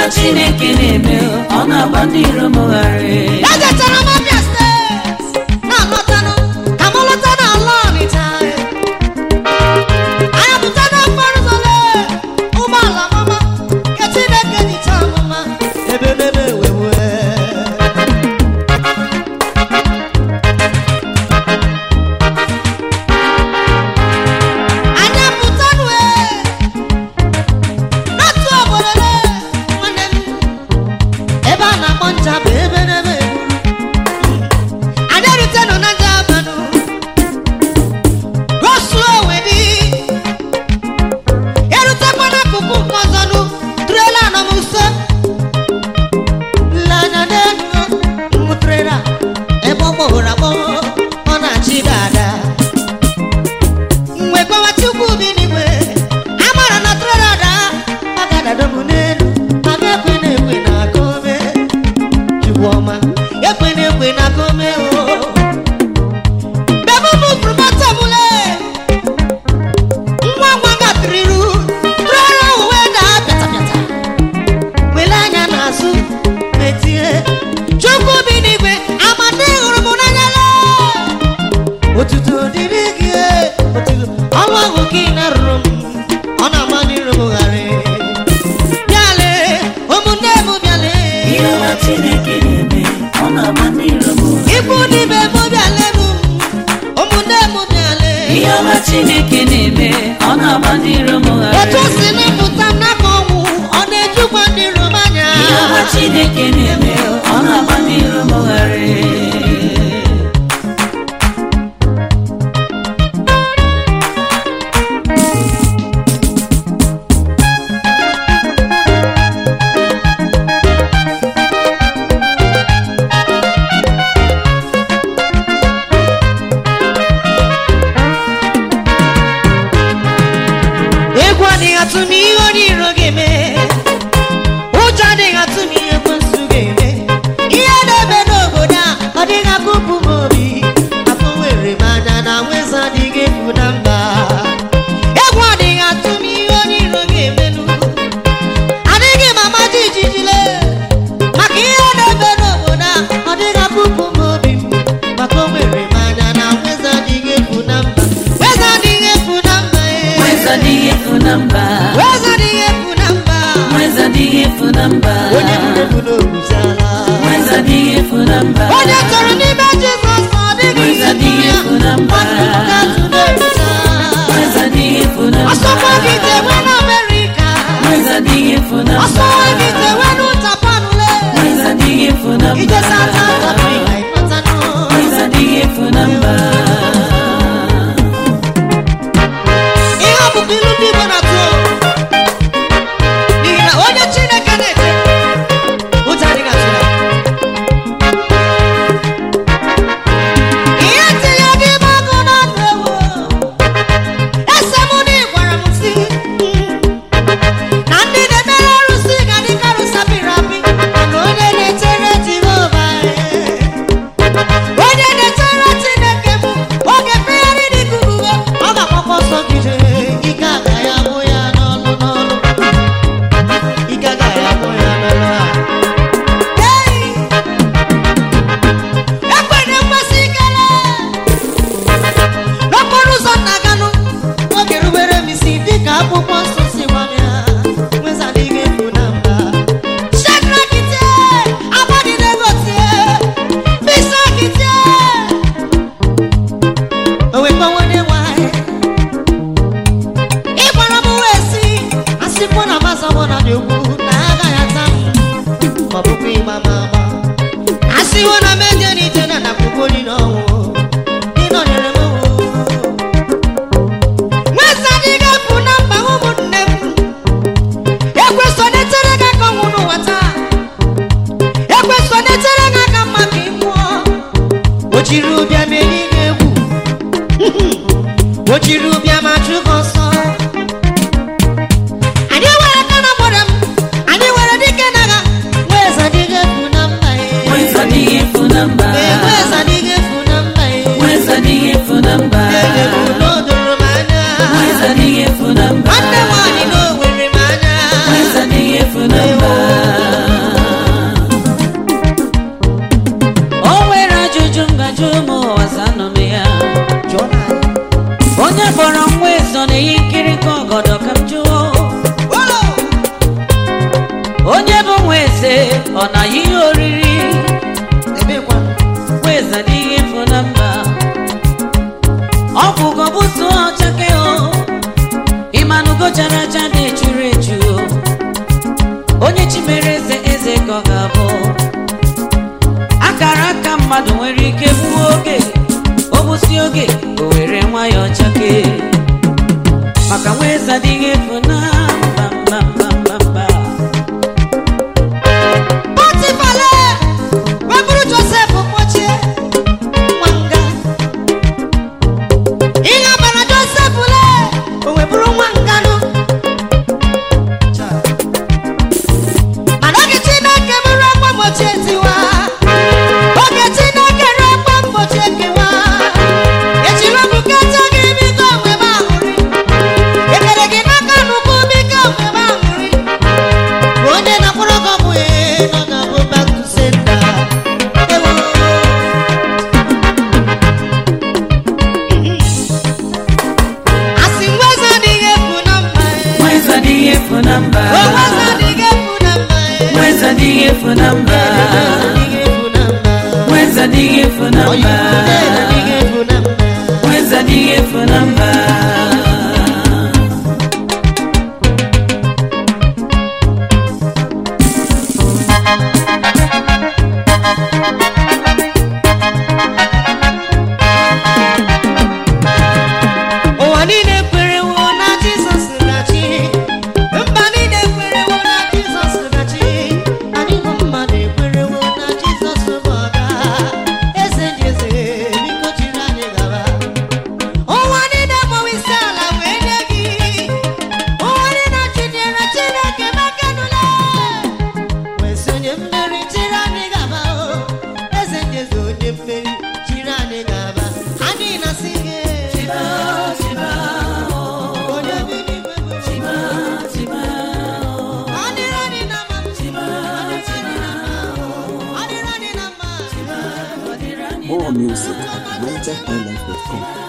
chineke na-eme ọ na-agba ndị iro m gharị ejechara m abịa steeti na-alọtanụ ka m lọta n'ala ọnịcha anya pụta n'okporo ụzọ lee ụgbọala mama nke chineke jicha amụma ebe n'ebe wewe anya pụta nue n'otu obodo lee nwanne m ebe a na-akpọ ncha bụ ebe n'ebe egburu anyị erute nọ na nja abanụ gosuo wedi erutekwa n'akụkụ nke ọzọ nụ trela nọ m nso nleanya n'elu mụ trela ebe ọ gbọghọrọ agbọghọ ọ na-achị dada mgbe gbawa chukwu bi n'igwe amara na trela daa ọ ga-adado m n'elu mana ekwe na-ekwe na-aga ome chukwu ọma ekwe na-ekwe na-aga ome o bebe m furu mata m le nwa nwa gatiriru trela uwe daa pịata pịata wele anya n'azụ metie chukwu bi n'igwe amadi hụrụ m n'anya lee otuto dịrị gị otuto ọnwa ahụ gị na-arụrụ m ọ na-ama n'iru m ghara bịale ụmụnne m bịale ihe ọma chineke na-eme ọ na-agba ndị iro m gharị ikwu n'ibe m bịale m ụmụnne m bịale ihe ọma chineke na-eme ọ na-agba ndị iro m otu o gharị si na-apụta m n'aka ọnwụ ọ na-ejukwa ndị iro m anya ihe ọma chineke na-eme ọ na-agba ndị iro m gharị egwu adịghị atụ m ihe onye iro ga-eme ụjọ adịghị atụ m ihe ekwensu ga-eme ihe na-eme n'obodo a ọ dịghị akụpụ m obi afọ were m anya na nweza adịghị efu na mba egwu adịghị atụ m ihe onye iro ga-emenu adịghị m ama jijijile maka ihe na-eme n'obodo a ọ dịghị akụpụ m obi m maka o were m anya na nweza adịghị efu na mba nweza adịghị efu na mba ee. nweza adịghị efu na mba Weza adịghị efu na mba nweza adịghị efu na mba onye mmefu n'obuziala nweza adịghị efu na mba onye chọrọ n'ime Jizọs ọ dịghị Weza adịghị efu na mba. atụ n'ebuza nweza adịghị efu na mba ọsọkwa gị tewe n'Amerika nweza adịghị efu na mba ọsọkwa gị tewe n'ụtapanule nweza adịghị efu na mba ije South Africa ịkpọtanụ nweza adịghị efu na mba ihe ọbụbụ ilu ndị Igbo na-atụ n'ihi na onye Chineke na-eche ụjọ adịghị atụ ya ihe tinye gị gbagụ na ndụ ewu ese mụ na ịgwara m si na ndị na-emere arụsị ga-adị ka arụsị apịrị apị mana onye na-echere Jehova onye na-echere Chineke bụ oge mkpegharị dị ka uwe ọ ga-agbakọ ọsọ gide ike agaghị abụ ya n'ọlụ n'ọlụ ike agaghị abụ ya n'ọlụ a Hey! ekwenye mmasị ikele n'okporo ụzọ na-aganụ oge rubere m isi dịka akwụkwọ nsọ si gwa m ya nwezadịghị efu na mba shekrakite agbadidegotie bisakitie owekpọwone nwanyị ịgbara m wee si asịkwa na mazọbọ na dị ugwu na agaghị ata m ma ọ bụkwa ịgba m agba asịwo na meje n'ije na nakwụkwọ dị n'ọnwụ ịnọnyere m o. nwesa adịghị efu na mba ụmụnne m ekweso na-etere gị aka ọnwụ n'ụwa taa ekweso na-etere gị aka mma ka ị nwụọ o jiri ụbịa meri gị egwu o jiri ụbịa ma chụ gị ọsọ anyị were aka na mgbọrọ m anyị were dike na agha nweza adịghị efu na mba nweza adịghị efu na mba nweza adịghị efu na mba nweza adịghị efu na mba elebu n'odoro m anya nweza adịghị efu na mba nwanne nwaanyị na o were m anya nweza adịghị efu na mba eze ọ na ihe oriri ebekwa weza adịghị efu na mba ọgwụgwọ bụtụ ọchake o ịmanụgo chara acha na-echuru echu o onye chi mere eze eze ka ọ ga-abụ akara aka mmadụ nwere ike gbuo oge o gbusi oge o were nwayọọ chake maka nwa eze adịghị efu na mba mba mba mba mba Pọtifala wepụrụ Josef kpọchie nwa nga ihe bara Josef le o wepụrụ nwa nganụ mana oge Chineke bụrụ akwa mgbochi etiwa oge Chineke rụọ akwa mgbochi ekewa ejiri ọbụkata gị bido nwebe aṅụrị ekere gị n'aka nnukwu biko nwebe aṅụrị onye na-akwụrụ gị ọgwụ ee nọ ga-abụ back to sender. Ewo. Asị nweza adịghị efu na mba ee. nwa eze adịghị efu na mba O nweza adịghị efu na mba ee. nwa eze adịghị efu na mba Adịghị efu na mba. Mweza adịghị efu na Oyi mba ude adịghị efu na mba. Mweza adịghị efu na mba ụwa niile kwerewo na jizọs gachi mba niile kwerewo na jizọs gachi anyị bụ mmadụ ekwerewo na jizọs bụ ọga eze ndị eze biko chiri anyị gaba ụwa niile gbawa isi ala wee nye gị ụwa niile chinyere chineke makanụla wee sị onye mmeri chiri anyị gaba o eze ndị eze onye mmeri chiri anyị gaba anyị na-asị gị onye bi n'igwe bụ Ọ dịrị anyị na mma. Ọ dịrị anyị na mma. Ọ dịrị anyị na mma. More music at NigerHighlife.com.